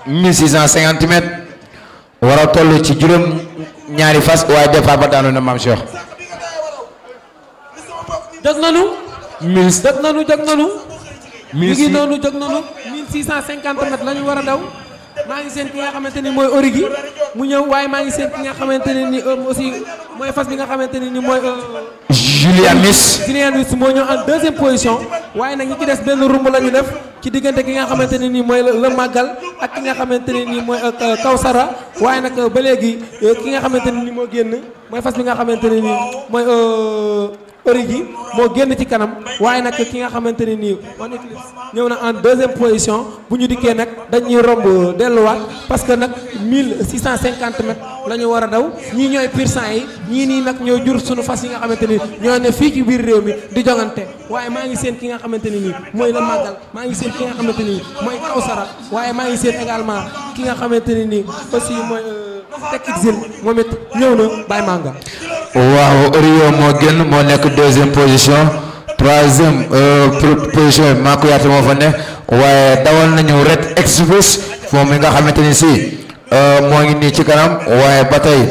1650 mètres war a toll ci juróom ñaari fas waaye départ ba daanu na maam Cheikh. jóg nanu mille jóg nanu jóg nanu mi mille ngi six noonu jóg nanu 1650 mètres la ñu war a daw maa ngi seen ki nga xamante ni mooy origi mu ñëw waaye maa ngi seen ki nga xamante ne ni euh, aussi mooy fas bi nga xamante ne ni mooy euh, Julia Miss. Julien Luis moo ñëw en deuxième position waaye nag ñi ci des benn rumb la ñu def ci diggante ki nga xamante ne nii mooy la màggal ak ki nga xamante ne nii mooy euh, Kawsara waaye nag euh, ba léegi euh, ki nga xamante ne nii moo génn mooy fas bi nga xamante ne nii mooy euh, origi moo génn ci kanam waaye nag ki nga xamante ne nii One Eclipse ñëw na en deuxième position bu ñu dikkee nag dañuy romb delluwaat parce que nag 1650 mètres la ñu war a daw ñii ñooy pur sang yi ñii nii nag ñoo jur sunu fas yi nga xamante ni ñoo ne fii ci biir réew mi di jongante waaye maa ngi seen ki nga xamante ne nii mooy la màggal maa ngi seen ki nga xamante ne nii mooy Kawsara waaye maa ngi seen également ki nga xamante ne nii aussi mooy Tek Exil moom it ñëw na Baye Manga. waaw Rio moo génn moo nekk deuxième position troisième euh, pro- position bi maa ko yaatu moo fa ne waaye dawal nañu Red Express moom mi nga xamante ni si euh, moo ngi nii ci kanam waaye ba tey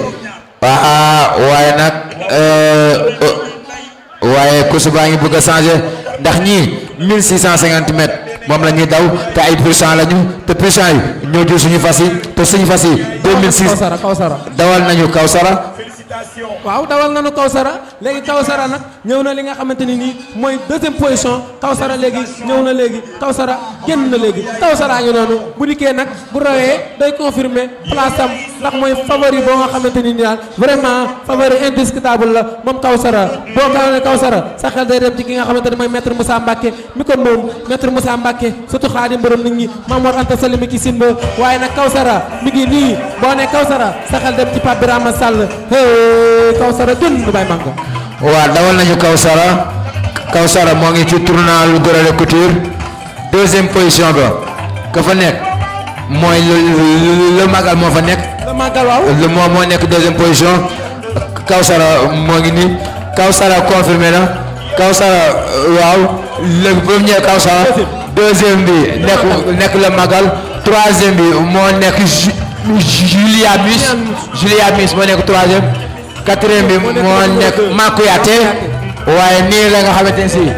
ah waaye nag euh, euh, waaye course baa ngi bëgg a changé ndax ñii 1650 mètres moom la ñuy daw te ay pourcent la ñu te pourcent yi ñoo jël suñu fas yi te suñu fas yi 2006 Kawsara Kawsara. dawal nañu Kawsara. waaw dawal nañu Kawsara léegi Kawsara nag ñëw na li nga xamante ni nii mooy deuxième position Kawsara léegi ñëw na léegi Kawsara génn na léegi Kawsara ngi noonu bu dikkee nag bu rawee day confirmer place am ndax mooy favori boo nga xamante ni nii daal vraiment favori indiscutable la moom Kawsara boo gaa ne Kawsara sa xel day dem ci ki nga xamante ni mooy maître Moussa Mbacke mi ko moom maître Moussa Mbacke surtout xaadim borom nit ñi Mamour Anta Sall mi ki simba waaye nag Kawsara mi ngi nii boo ne Kawsara sa xel dem ci Pape Birama Sall hey Kawsara jën Baye Manga waaw dawal nañu Kawsara Kawsara moo ngi ci tournal Gorale Couture deuxième position ba ka fa nekk mooy le le magal moo fa nekk la màggal waaw le moo moo nekk deuxième position Kawsara moo ngi nii Kawsara confirmé na Kawsara waaw le premier Kawsara deuxième bi nekk nekk le magal troisième bi moo nekk Ju- Julia Miss Julia Miss moo nekk troisième quatrième bi moo nekk Makuyaate waaye nii la nga xamante ne si